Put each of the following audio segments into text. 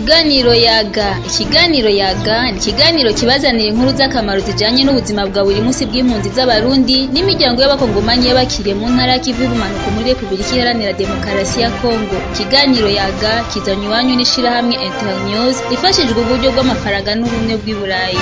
Ikiganiro yaga ikiganiro yaga ni ikiganiro kibazanira inkuru z'akamaro zijanye n'ubuzima bwa buri munsi bw'impunzi z'abarundi n'imiryango y'abakongomanyi y'abakiriye mu ntara y'ikivu y'ubumanuko muri repubulika iharanira demokarasi ya kongo ikiganiro yaga kizanye iwanyu n'ishirahamwe internews rifashijwe uburyo bw'amafaranga n'ubumwe bw'i burayi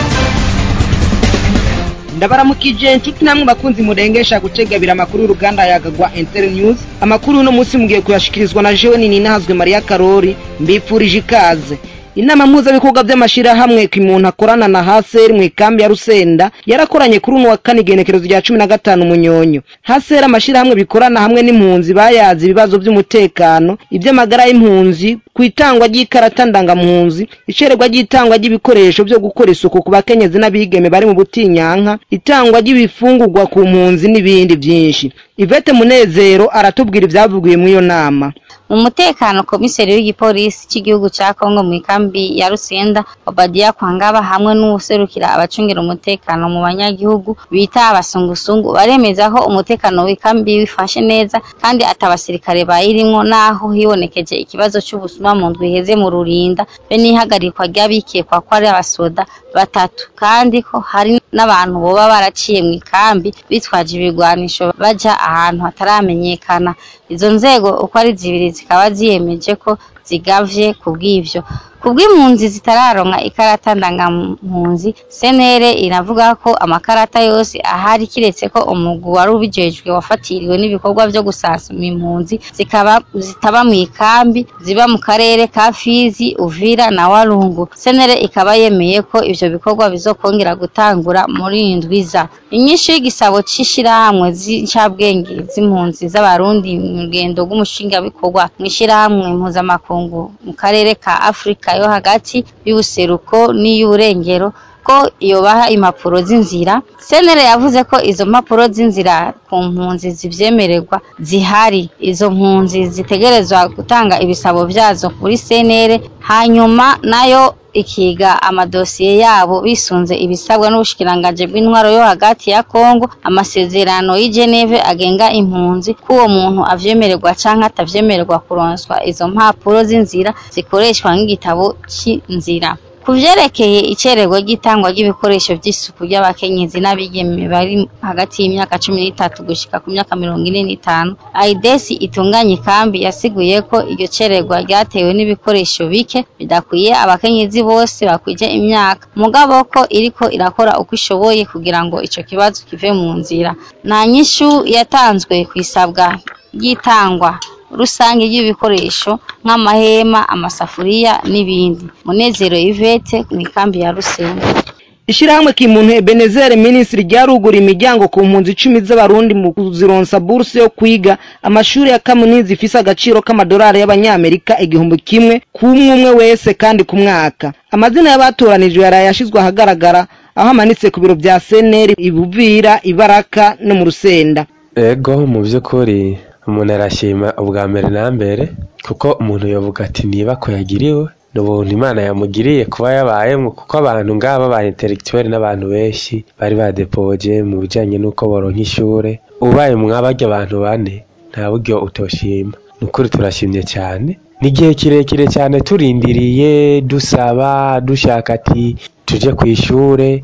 ndabaramukije inshuti namwe bakunzi murengesha gutegabira amakuru y'uruganda yagagwa Inter News amakuru uno munsi mugiye kuyashikirizwa na jewe nini nahazwe Maria Karori mbipfurije ikaze inama mpuzabikorwa by'amashirahamwe ku muntu akorana na haseri mu ikambi ya rusenda yarakoranye kuri uno wa kane igenekerezo rya cumi na gatanu munyonyo haseri amashirahamwe bikorana hamwe n'impunzi bayazi ibibazo by'umutekano iby'amagara y'impunzi ku itangwa ry'ikarata ndangampunzi icererwa ry'itangwa ry'ibikoresho byo gukora isuku ku bakenyezi n'abigeme bari mu butinyanka itangwa ry'ibifungurwa ku mpunzi n'ibindi byinshi ivete munezero aratubwira ibyavugiwe muri iyo nama mu mutekano komiseri w'igipolisi cy'igihugu cya kongo mu ikambi ya rusenda obadiya kwangaba hamwe n'uwuserukira abacungira umutekano mu banyagihugu bita abasungusungu baremeza ko umutekano w'ikambi wifashe neza kandi atabasirikare bayirimwo naho hibonekeje ikibazo cy'ubusuma mu ndwi iheze mu rurinda be n'ihagarikwa ry'abikekwa ko ari abasoda batatu kandi ko hari n'abantu boba baraciye mu ikambi bitwaje ibigwanisho baja ahantu hataramenyekana izo nzego uko ari zibiri zikaba ziyemeje ko zigavye kubw'ivyo kubw'impunzi zitararonka ikarata ndangampunzi senere iravuga ko amakarata yose ahari kiretse ko umugwi wari ubijejwe wafatiriwe n'ibikorwa vyo gusasuma impunzi zikaba zitaba mu ikambi ziba mu karere ka Fizi Uvira na Walungu senere ikaba yemeye ko ivyo bikorwa bizokongera gutangura muri indwiza inyishu y'igisabo c'ishirahamwe z'incabwenge z'impunzi z'abarundi mu rugendo rw'umushinga bikorwa mw'ishirahamwe mpuzamakungu mu karere ka Afrika yo hagati y'ubuseruko n'iy'uburengero ko yobaha impapuro z'inzira senere yavuze ko izo mpapuro z'inzira ku mpunzi zivyemererwa zihari izo mpunzi zitegerezwa gutanga ibisabo vyazo kuri senere hanyuma nayo ikiga amadosiye yabo bisunze ibisabwa n'ubushikirangaje bw'intwaro yo hagati ya Kongo amasezerano y'i Geneve agenga impunzi ko uwo muntu avyemererwa canke atavyemererwa kuronswa izo mpapuro z'inzira zikoreshwa nk'igitabo c'inzira ku vyerekeye icererwa ry'itangwa ry'ibikoresho vy'isuku ry'abakenyezi n'abigeme bari hagati y'imyaka cumi n'itatu gushika ku myaka mirongo ine n'itanu aidesi itunganya ikambi yasiguye ko iryo cererwa ryatewe n'ibikoresho bike bidakwiye abakenyezi bose bakwije imyaka mugabo ko iriko irakora uko ishoboye kugira ngo ico kibazo kive mu nzira nta nyishu yatanzwe kwisabwa ry'itangwa rusange ry'ibikoresho nk'amahema amasafuriya n'ibindi munezero Yvette mu ikambi ya Rusengo ishirahamwe kimuntu Ebenezer Ministry ryarugura imiryango ku mpunzi icumi z'abarundi mu kuzironsa buruse yo kwiga amashuri ya kaminuza ifise agaciro k'amadolari y'abanyamerika igihumbi kimwe ku umwe umwe wese kandi ku mwaka amazina y'abatoranijwe yaraye yashizwe ahagaragara aho amanitse ku biro vya seneri ibuvira ibaraka no mu rusenda ego mu by'ukuri umuntu arashima ubwa mbere na mbere kuko umuntu yavuga ati niba ko yagiriwe ni ubuntu imana yamugiriye kuba yabayemo kuko abantu ngaba ba intellectuel n'abantu benshi bari badepoje mu bijanye n'uko boronka ishure ubaye mwabarya abantu bane nta buryo utoshima ni ukuri turashimye cyane ni igihe kirekire cyane turindiriye dusaba dushaka ati tuje ku ishure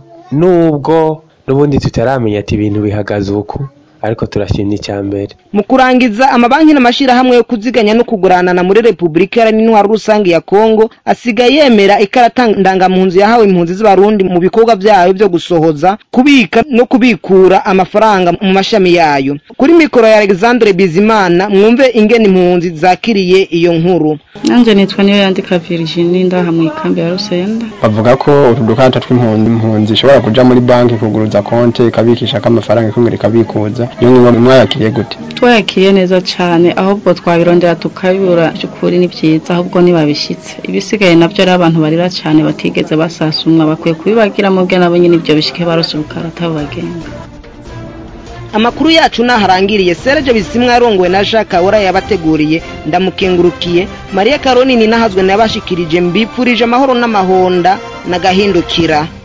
nubwo n'ubundi tutaramenya ati ibintu bihagaze uku ariko turashimye icya mbere mu kurangiza amabanki n'amashirahamwe yo kuziganya no kuguranana muri repubulika iharanira intwaro rusange ya kongo asigaye yemera ikarata ndangampunzi yahawe impunzi z'abarundi mu bikorwa vyayo vyo gusohoza kubika no kubikura amafaranga mu mashami yayo kuri mikoro ya alexandre bizimana mwumve ingene impunzi zakiriye iyo nkuru nanje nitwa niyo yandika virginie ndaha mu ikambi ya rusenda bavuga ko utu dukarata tw'impunzi impunzi ishobora kuja muri banki kuguruza konte ikabikishako amafaranga ikongera ikabikuza iyo ngingo mwayakiriye gute twayakiriye neza cyane ahubwo twabirondera tukabibura by'ukuri ni byiza ahubwo ntibabishyitse ibisigaye nabyo ari abantu barira cyane batigeze basasumwa bakwiye kubibagira mu bwe nabo nyine ibyo bishike barose ubukarata bubagenga amakuru yacu naharangiriye Serge Bisimwa yarongowe na Jacques Ahora yabateguriye ndamukengurukiye Maria Caroline nahazwe nabashikirije mbipfurije amahoro n'amahonda nagahindukira